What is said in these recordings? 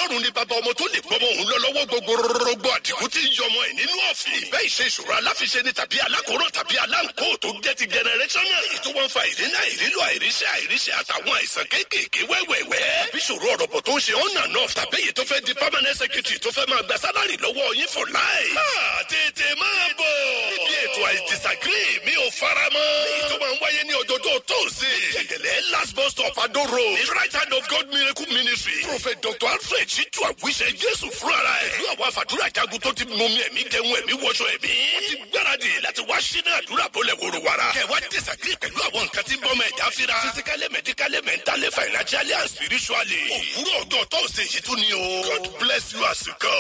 ọlọ́run ní bàbá ọmọ tó lè gbọmọ òun lọ lọ́wọ́ gbogbo rọgbọ àdìgún tí ń yọmọ ẹ̀ nínú ọ̀fìn. ìbẹ́ ìṣe ìṣòro aláfiṣe ni tàbí alákòóràn tàbí aláǹkó tó jẹ́ ti generational. èyí tó wọ́n fa ìdínà ìrílò àìríṣẹ́ àìríṣẹ́ àtàwọn àìsàn kéékèèké wẹ́wẹ́wẹ́. bí ìṣòro ọ̀rọ̀bọ̀ tó ń ṣe on and off tàbí èyí tó fẹ́ di permanent secretary tó fẹ́ máa gba sálárì lọ́wọ́ yín for life. máa tètè máa bọ̀. níbi ètò I disagree mi ò fara mọ́. èyí tó máa ń wáyé ní ọjọ́jọ́ tóòsì. jẹ̀gẹ̀lẹ̀ last bus stop Ado road. ní right hand of God miracle ministry. prophet dr alfred ṣíjú àwíṣẹ jésù fúnra ẹ̀. pẹ̀lú àwọn àfàdúrà jagun tó ti mú mi ẹ̀mí jẹun ẹ̀mí wọṣọ ẹ̀mí. wọ́n ti gbáradì láti wá sínú àdúrà bọ́lẹ̀ wòrò wàrà. kẹwàá disagree pẹ̀lú àwọn nǹkan tí ń bọ́ mọ ẹ̀dá fira. physically medically mentally financially and spiritually. òwúrọ̀ ọjọ́ tóòsì yìí tún ni o. God bless you as you go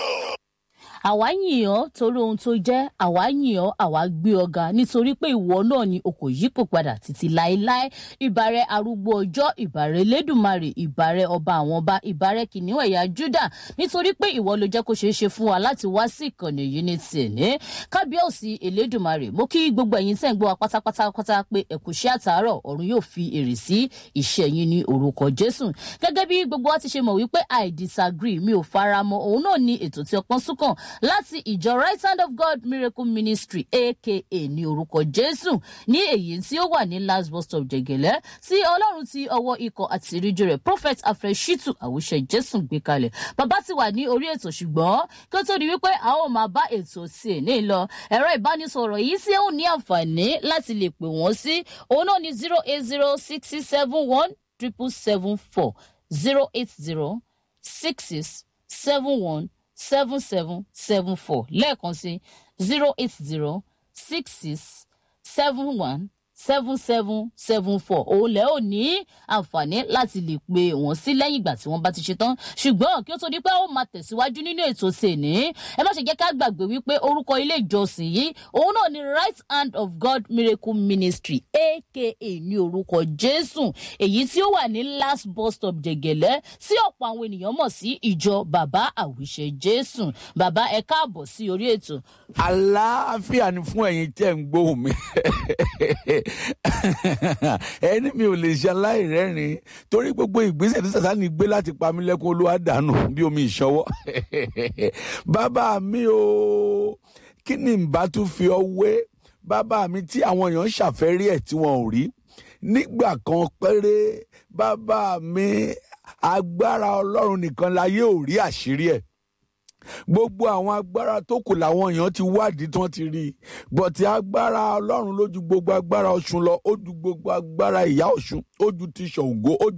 àwa yìn ọ́ torí ohun tó jẹ́ àwa yìn ọ́ àwa gbé ọ̀gá nítorí pé ìwọ náà ni o kò yípo padà títí láéláé ìbàrẹ̀ arúgbó ọjọ́ ìbàrẹ̀ lẹ́dùnmarè ìbàrẹ̀ ọba àwọn ọba ìbàrẹ̀ kìnìún ẹ̀yà júdà nítorí pé ìwọ ló jẹ́ kó ṣeé ṣe fún wa láti wá sí ìkànnì yìí ní tìní kábíyèsí elédùnmarè mo kí gbogbo ẹ̀yin tẹ́ ń gbọ́ wa pátápátá pé ẹ̀kúṣẹ́ àtàárọ̀ ọ̀run yóò fi èrè sí iṣẹ́ yín ní orúkọ jésù gẹ́gẹ́ bí gbogbo wa ti ṣe mọ̀ wípé i disagree mi ò faramọ́ òun náà ni ètò tí ọpọ́n súnkàn láti ìjọ right hand of god miracle ministry aka ní orúkọ jésù ní èyí tí ó wà ní last bus stop jẹgẹlẹ tí ọlọ́run ti ọwọ́ ikọ̀ àti ìríjú rẹ̀ prophet afreshitu àwùṣe jésù gbé kalẹ̀ bàbá ti wà ní orí ètò ṣùgbọ́n kí ó tó di wípé a ó máa bá ètò sí ẹ̀ ní lọ ẹ̀rọ ìbánisọ̀rọ̀ yìí tí ó ní àǹfààní láti lè pè wọ́n sí òun náà ní zero eight zero six six seven one triple seven four zero eight zero six six seven one seven seven seven four lẹ́ẹ̀kan sí zero eight zero six six seven one seven seven seven four òun lẹ́ ò ní àǹfààní láti lè pe wọ́n sí lẹ́yìn ìgbà tí wọ́n bá ti ṣe tán ṣùgbọ́n kí ó tó di pé ó máa tẹ̀síwájú nínú ètò sèní ẹ má ṣe jẹ́ ká gbàgbé wípé orúkọ ilé ìjọsìn yìí òun náà ni right hand of god miracle ministry aka ní orúkọ jésù èyí tí ó wà ní last bus stop jẹgẹlẹ sí ọ̀pọ̀ àwọn ènìyàn mọ̀ sí ìjọ bàbá àwíṣẹ jésù bàbá ẹ káàbọ̀ sí orí ètò. àlàáfíà ni fún ẹ̀yin tẹ́ ń gbóhùn mi ẹni mi ò lè ṣe aláìrẹ́rìn torí gbogbo ìgbésẹ̀ tí sàtánì gbé láti pa mí lẹ́kún olúwa dànù bí omi ìṣọwọ́ bàbá mi o kí ni n bá tún fi ọ wé bàbá mi tí àwọn èèyàn ń ṣàfẹ́rí ẹ̀ tí wọn ò rí nígbà kan péré bàbá mi agbára ọlọ́run nìkan láyé ò rí àṣírí ẹ̀ gbogbo àwọn agbára tó kù làwọn èèyàn ti wádìí tí wọ́n ti rí i bọ̀tí agbára ọlọ́run lójú gbogbo agbára ọ̀ṣun lọ ó ju gbogbo agbára ìyá ọ̀ṣun ó ju ti ṣòǹgó ó